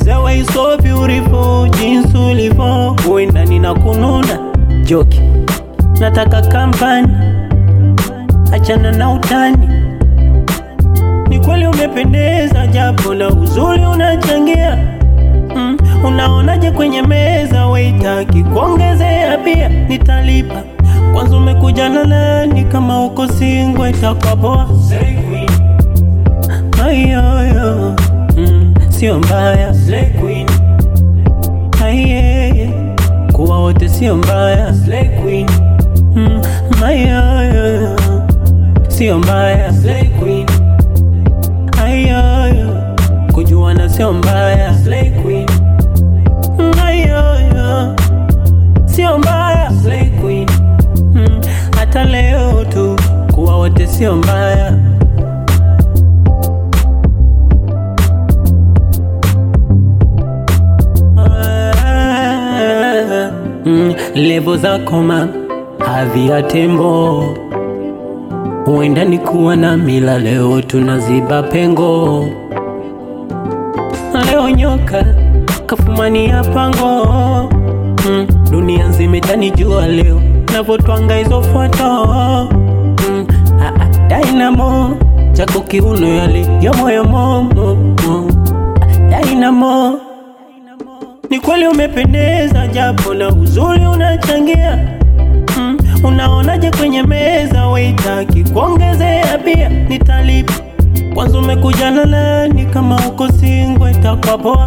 The way you so beautiful, jinsi ulivyo huenda nina kununa joki, nataka kampani, achana na utani. Ni kweli umependeza, japo na uzuri unachangia mm. Unaonaje kwenye meza, waitaki kuongezea pia, nitalipa kwanza. Umekuja na nani? Kama uko single itakuwa poa. Ayoyo, mm, sio mbaya Aye, kuwa wote sio mbaya mm, ayoyo, sio mbaya Ayoyo, kujuana sio mbaya Mm, ayoyo, sio mbaya Mm, hata leo tu kuwa wote sio mbaya Mm, levo zako ma hadhi ya tembo, huenda ni kuwa na mila, leo tunaziba pengo. Leo nyoka kafumania pango, mm, dunia nzima itanijua leo navotwanga hizo foto mm, ah, ah, Dynamo chako kiuno yale yomoyomo Dynamo ni kweli umependeza, japo na uzuri unachangia mm. Unaonaje kwenye meza, waitaki kuongezea pia, nitalipa kwanza. Umekuja na nani? Kama uko single itakuwa poa.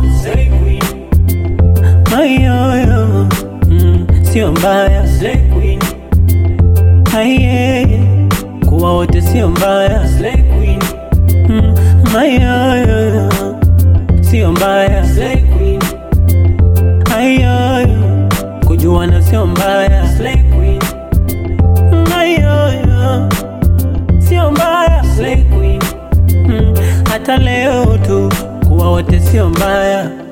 Ayoyo, mm, sio mbaya Aye, kuwa wote sio mbaya mm, ayoyo, sio mbaya Ayoyo, kujuana sio mbaya Mm, ayoyo, sio mbaya Mm, hata leo tu kuwa wote sio mbaya